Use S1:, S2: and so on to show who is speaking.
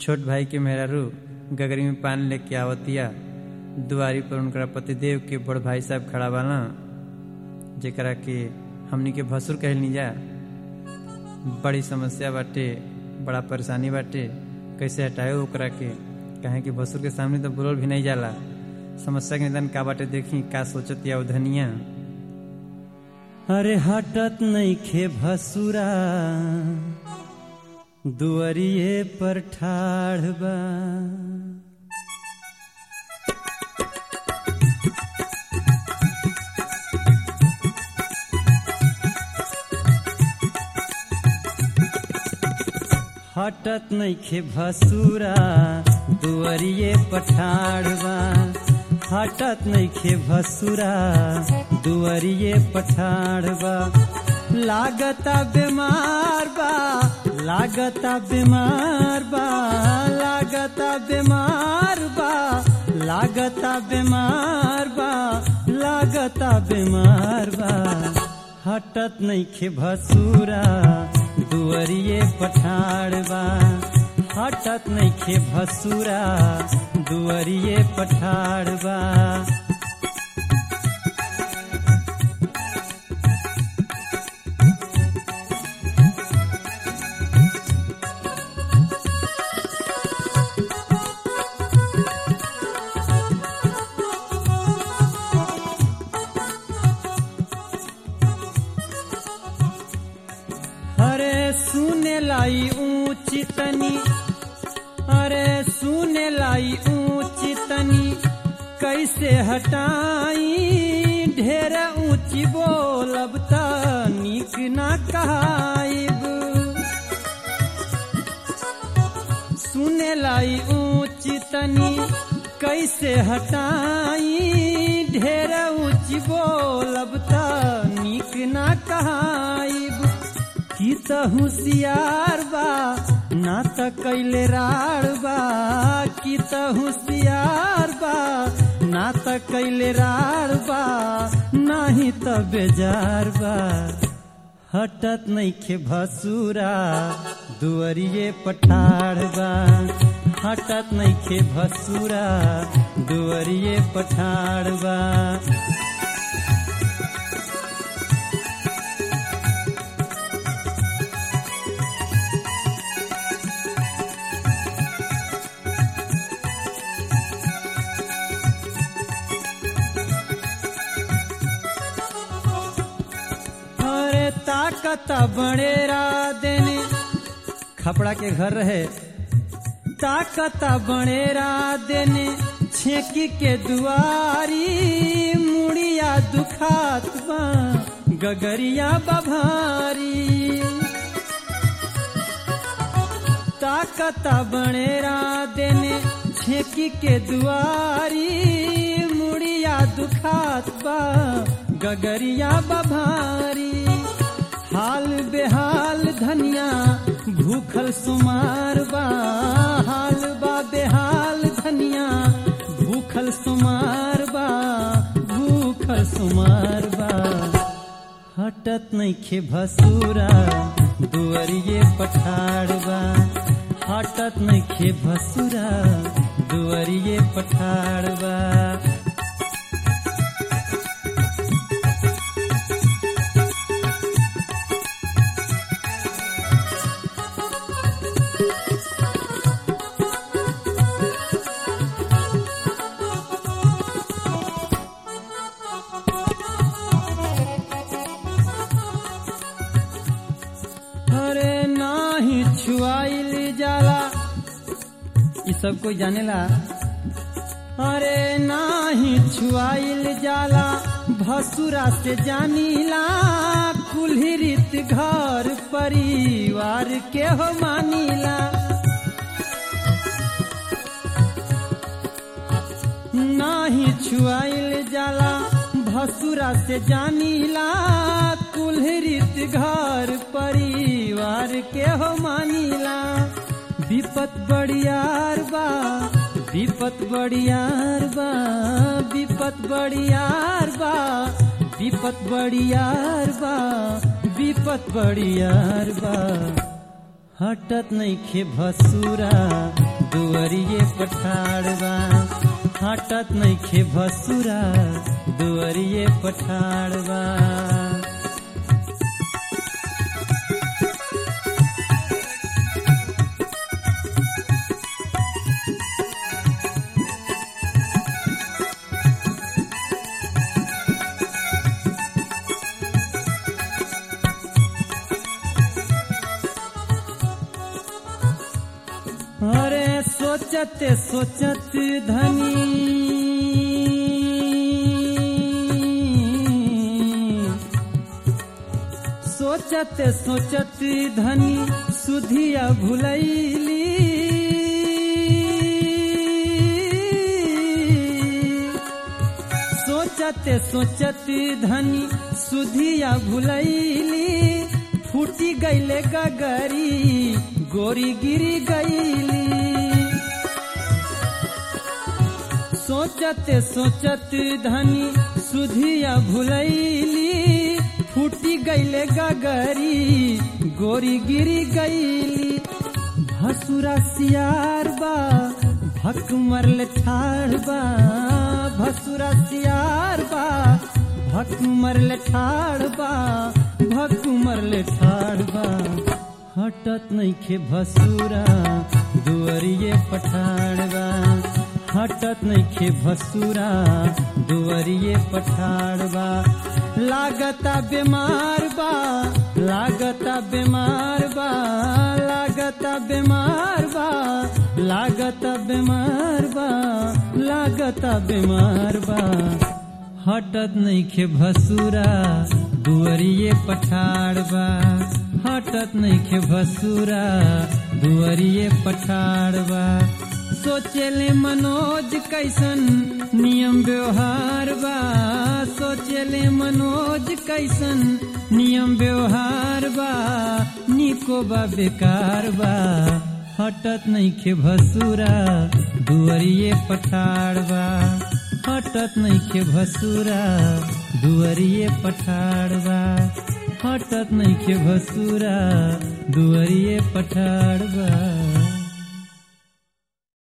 S1: छोट भाई के मेहरारू गगरी में पान लेके आवतिया दुआरी पर उनकरा पतिदेव के बड़ भाई साहब खड़ा बाना जेकरा के हमनी के भसुर कहलनी जा बड़ी समस्या बाटे बड़ा परेशानी बाटे कैसे हटाए ओकरा के कहे कि भसुर के सामने तो बोलल भी नहीं जाला समस्या के निदान का बाटे देखी का सोचत या उधनिया अरे हटत नहीं खे भसुरा दुअरिए पर ठाढ़ बा हटत नइखे भसुरा दुअरिए पठाड़वा हटत नइखे भसुरा दुअरिए पठाड़वा लागता बीमार बा लागता बीमार बा लागता बीमार बा लागता बीमार बा लागता बीमार बा हटत नइखे भसुरा दुअरिए पठाड़वा हटत नइखे भसुरा दुअरिए पठाड़वा अरे सुने लाई ऊंची तनी अरे सुने लाई ऊंची तनी कैसे हटाई ढेर ऊंची बोलब त निक ना कहाइब सुने लाई ऊंची तनी कैसे हटाई ढेर ऊंची बोलब त निक ना कहाइब की त होशियार बा ना त कैले राड़ बा की त होशियार बा ना त कैले राड़ बा नाही त बेजार बा हटत नइखे भसुरा दुअरिए पठाड़ बा हटत नइखे भसुरा दुअरिए पठाड़ बा अरे ताकत बड़ेरा देने खपड़ा के घर रहे ताकत बड़ेरा देने छेकी के दुआरी मुड़िया दुखात बा गगरिया बभारी ताकत बड़ेरा देने छेकी के दुआरी मुड़िया दुखात बा गगरिया बभारी हाल बेहाल धनिया भूखल सुमार बा हाल बा बेहाल धनिया भूखल सुमार बा भूखल सुमार बा हटत नइखे भसुरा दुअरिए पठाड़बा हटत नइखे भसुरा दुअरिए पठाड़बा अरे नाही छुआइल जाला ई सब कोई जानेला अरे नाही छुआइल जाला भसुरा से जानीला कुल्ही रीत घर परिवार के हो मानीला नाही छुआइल जाला भसुरा से जानीला कुल्ही रीत घर परिवार के हो मानीला विपत बड़ियार बा विपत बड़ियार बा विपत बड़ियार बा विपत बड़ियार बा विपत बड़ियार बा हटत नइखे भसुरा दुअरिए पठाड़बा हटत नइखे भसुरा दुअरिए पठाड़बा अरे सोचत सोचत धनी सोचत सोचत धनी सुधिया भुलैली सोचत सोचत धनी सुधिया भुलैली फूटी गईले गगरी गोरी गिरी गईली सोचत सोचत धनी सुधिया भुलैली फूटी गईले गगरी गोरी गिरी गईली भसुरा सियार बा भक मरले ठाड़ बा भसुरा सियार बा भक मरले ठाड़ बा भक मरले ठाड़ बा हटत नइखे भसुरा दुअरिए पठाड़बा हटत नइखे भसुरा दुअरिए पठाड़बा लागता बीमार बा लागता बीमार बा लागता बीमार बा लागता बीमार बा लागता बीमार बा हटत नइखे भसुरा दुअरिए पठाड़बा हटत नइखे भसुरा दुअरिए पठाड़बा सोचेले मनोज कैसन नियम व्यवहार बा सोचेले मनोज कैसन नियम व्यवहार बा निको बा बेकार बा हटत नइखे भसुरा दुअरिए पठाड़बा हटत नइखे भसुरा दुअरिए पठाड़बा हटत नइखे भसुरा दुअरिए पठाड़बा